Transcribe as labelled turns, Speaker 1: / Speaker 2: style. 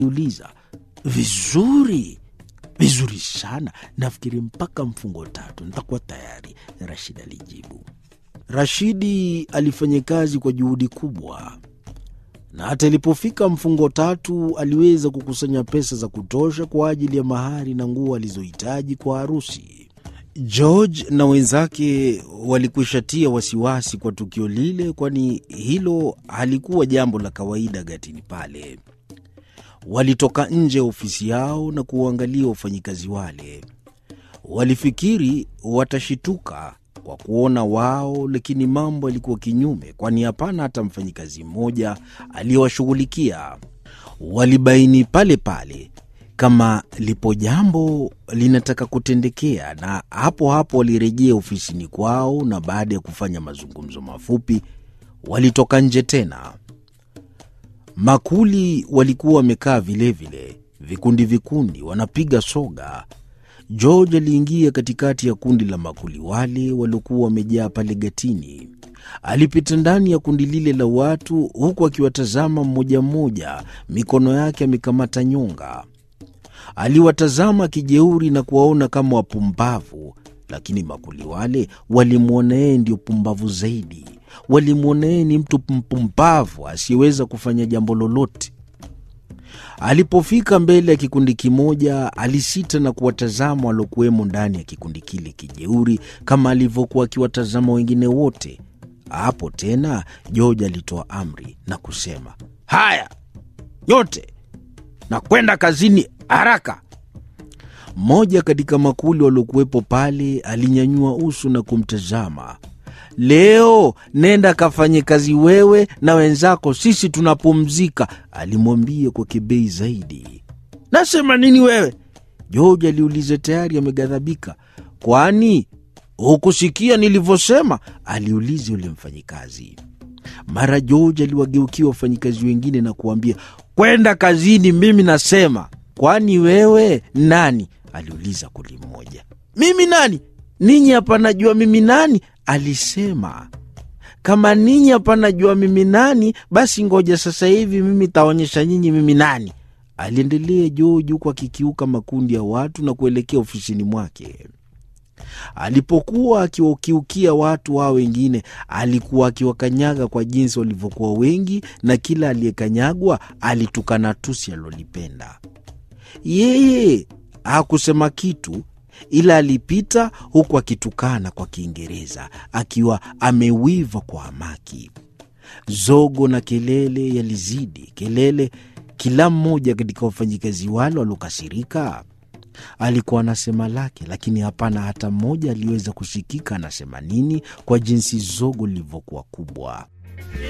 Speaker 1: uliza vizuri vizuri sana, nafikiri mpaka mfungo tatu nitakuwa tayari, Rashid alijibu. Rashidi alifanya kazi kwa juhudi kubwa, na hata ilipofika mfungo tatu aliweza kukusanya pesa za kutosha kwa ajili ya mahari na nguo alizohitaji kwa harusi. George na wenzake walikwishatia wasiwasi kwa tukio lile, kwani hilo halikuwa jambo la kawaida gatini pale. Walitoka nje ya ofisi yao na kuwaangalia wafanyikazi wale. Walifikiri watashituka kwa kuona wao, lakini mambo yalikuwa kinyume, kwani hapana hata mfanyikazi mmoja aliyewashughulikia. Walibaini pale pale kama lipo jambo linataka kutendekea, na hapo hapo walirejea ofisini kwao, na baada ya kufanya mazungumzo mafupi walitoka nje tena. Makuli walikuwa wamekaa vilevile, vikundi vikundi, wanapiga soga. George aliingia katikati ya kundi la makuli wale waliokuwa wamejaa pale gatini. Alipita ndani ya kundi lile la watu, huku akiwatazama mmoja mmoja, mikono yake amekamata nyonga. Aliwatazama kijeuri na kuwaona kama wapumbavu, lakini makuli wale walimwona yeye ndio pumbavu zaidi. Walimwona yeye ni mtu mpumbavu asiyeweza kufanya jambo lolote. Alipofika mbele ya kikundi kimoja, alisita na kuwatazama waliokuwemo ndani ya kikundi kile kijeuri, kama alivyokuwa akiwatazama wengine wote. Hapo tena George alitoa amri na kusema, haya nyote na kwenda kazini haraka. Mmoja katika makuli waliokuwepo pale alinyanyua uso na kumtazama. Leo nenda kafanye kazi wewe na wenzako, sisi tunapumzika, alimwambia kwa kebei zaidi. Nasema nini wewe? George aliuliza, tayari ameghadhabika. Kwani hukusikia nilivyosema? aliuliza yule mfanyikazi. Mara George aliwageukia wafanyikazi wengine na kuambia, kwenda kazini, mimi nasema. Kwani wewe nani? aliuliza kuli mmoja. Mimi nani? Ninyi hapa najua mimi nani, alisema. Kama ninyi hapa najua mimi nani, basi ngoja sasa hivi mimi taonyesha nyinyi mimi nani, aliendelea George huku akikiuka makundi ya watu na kuelekea ofisini mwake. Alipokuwa akiwakiukia watu hao wengine, alikuwa akiwakanyaga kwa jinsi walivyokuwa wengi, na kila aliyekanyagwa alitukana tusi alilolipenda. Yeye hakusema kitu, ila alipita huku akitukana kwa Kiingereza akiwa amewiva kwa hamaki. Zogo na kelele yalizidi kelele. Kila mmoja katika wafanyikazi wale waliokasirika alikuwa anasema lake, lakini hapana hata mmoja aliweza kusikika anasema nini, kwa jinsi zogo lilivyokuwa kubwa.